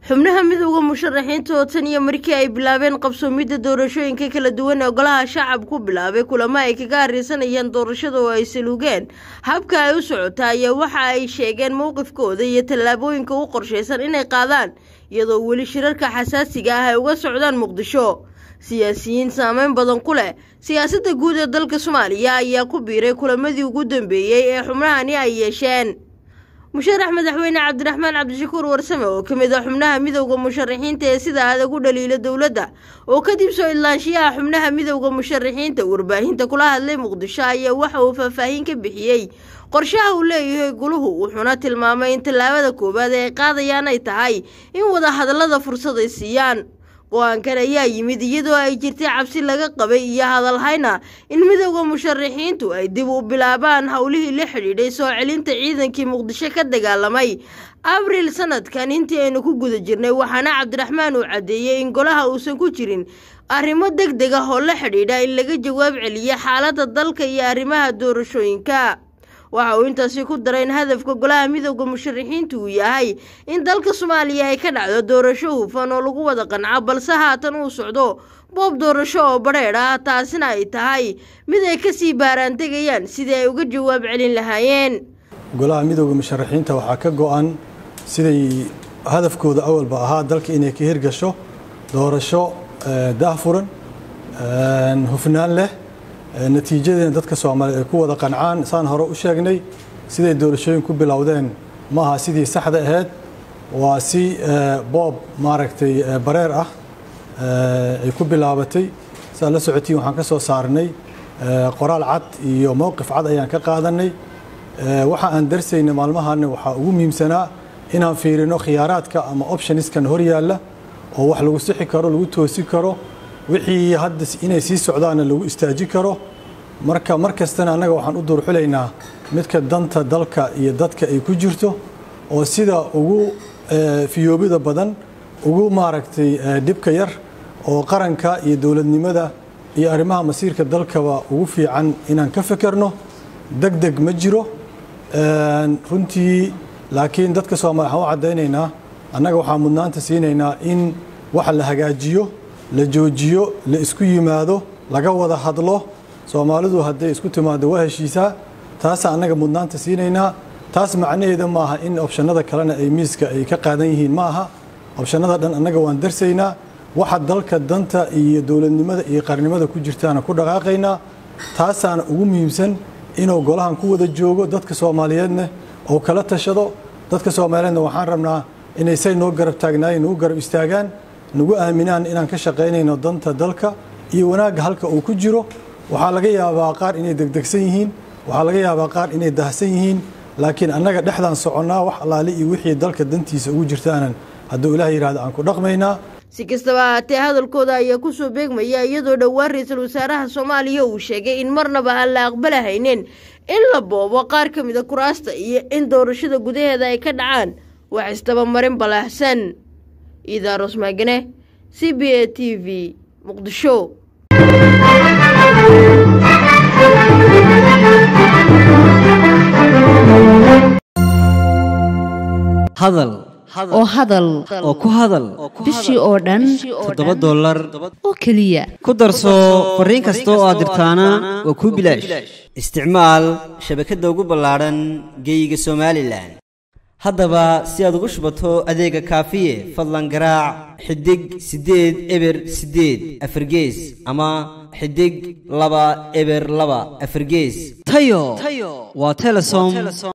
xubnaha midowda musharaxiinta oo tan iyo markii ay bilaabeen qabsoomidda doorashooyinka kala duwan ee golaha shacab ku bilaabay kulamo ay kaga harreysanayaan doorashada oo ay saluugeen habka ay u socota ayaa waxa ay sheegeen mowqifkooda iyo tallaabooyinka u qorshaysan inay qaadaan iyadoo weli shirarka xasaasiga ah ay uga socdaan muqdisho siyaasiyiin saameyn badan ku leh siyaasadda guud ee dalka soomaaliya ayaa ku biiray kulamadii ugu dambeeyey ee xubnahani ay yeesheen musharax madaxweyne cabdiraxmaan cabdishakuur warsame oo ka mid ah xubnaha midowda musharaxiinta ee sida adag u dhaliila dowladda oo kadib soo idlaanshiyaha xubnaha midowda musharaxiinta warbaahinta kula hadlay muqdisho ayaa waxa uu faahfaahin ka bixiyey qorshaha uu leeyahay guluhu wuxuuna tilmaamay in tallaabada koowaad ee ay qaadayaan ay tahay in wadahadallada fursad ay siiyaan go-aankan ayaa yimid iyadoo ay jirtay cabsi laga qabay iyo hadalhayna in midowda musharaxiintu ay dib u bilaabaan howlihii la xidhiidhay soo celinta ciidankii muqdisho ka dagaalamay abriil sanadkan intii aynu ku guda jirnay waxaana cabdiraxmaan uu caddeeyey in golaha uusan ku jirin arrimo deg deg ah oo la xidhiidha in laga jawaab celiyo xaaladda dalka iyo arrimaha doorashooyinka waxa uu intaasi ku daray in hadafka golaha midowda musharaxiintu uu yahay in dalka soomaaliya ay ka dhacdo doorasho hufan oo lagu wada qanco balse haatan uu socdo boob doorasho oo badheedh ah taasina ay tahay mid ay kasii baaraantegayaan sidii ay uga jawaab celin lahaayeen golaha midowda musharaxiinta waxaa ka go-an siday hadafkooda awalba ahaa dalka inay ka hirgasho doorasho daahfuran hufnaan leh natiijadeena dadka soomaaliyeed ay ku wada qancaan saan hore u sheegnay siday doorashooyin ku bilowdeen ma aha sidii saxda ahayd waa si boob maaragtay bareer ah ay ku bilaabatay saad la socotiin waxaan ka soo saarnay qoraal cad iyo mowqif cad ayaan ka qaadanay waxa aan darsaynay maalmahaana waxaa ugu muhiimsanaa inaan fiirino khiyaaraadka ama optioniskan hor yaalla oo wax lagu sixi karo lagu toosi karo wixii hadda inay sii socdaanna lagu istaaji karo marka mar kastana annaga waxaan u duurxulaynaa midka danta dalka iyo dadka ay ku jirto oo sida ugu fiyoobida badan ugu maaragtay dhibka yar oo qaranka iyo dowladnimada iyo arrimaha masiirka dalkaba ugu fiican inaan ka fekerno deg deg ma jiro runtii laakiin dadka soomaliya waxaan u caddaynaynaa annaga waxaan mudnaanta siinaynaa in waxa la hagaajiyo la joojiyo la isku yimaado laga wada hadlo soomaalidu hadday isku timaado waa heshiisaa taasa annaga mudnaanta siinaynaa taas macnaheeda maaha in opshanada kalena ay miiska ay ka qaadan yihiin ma aha opshanada dhan annaga waan darsaynaa waxa dalka danta iyo dowladnimada iyo qarnimada ku jirtaana ku dhaqaaqaynaa taasaana ugu muhiimsan inuu golahan ku wada joogo dadka soomaaliyeedna oo kala tashado dadka soomaaliyeedna waxaan rabnaa inay say noo garab taagnaayeen nagu garab istaagaan nagu aaminaan inaan ka shaqaynayno danta dalka iyo wanaagga halka uu ku jiro waxaa laga yaabaa qaar inay degdegsan yihiin waxaa laga yaabaa qaar inay dahsan yihiin laakiin annaga dhexdaan soconnaa wax allaale iyo wixii dalka dantiisa ugu jirtaanan hadduu ilaah yidhahdo aan ku dhaqmaynaa si kastaba ahaatee hadalkooda ayaa kusoo beegmaya iyadoo dhowaan ra-iisul wasaaraha soomaaliya uu sheegay in marnaba aan la aqbalahaynin in la boobo qaar ka mida kuraasta iyo in doorashada gudaheeda ay ka dhacaan wax istabamarin balaahsan iidaaros maagane c b a t v muqdisho hadal oo hadal oo ku hadal bishii oo dhan toddoba dollar oo keliya ku darso fariin kasta oo aad dirtaana waa kuu bilaash isticmaal shabakadda ugu ballaadhan geeyiga somalilan haddaba si aad ugu shubato adeega kaafiye fadlan garaac xidig siddeed eber siddeed afargees ama xidig laba eber laba afargees tayo waa telesom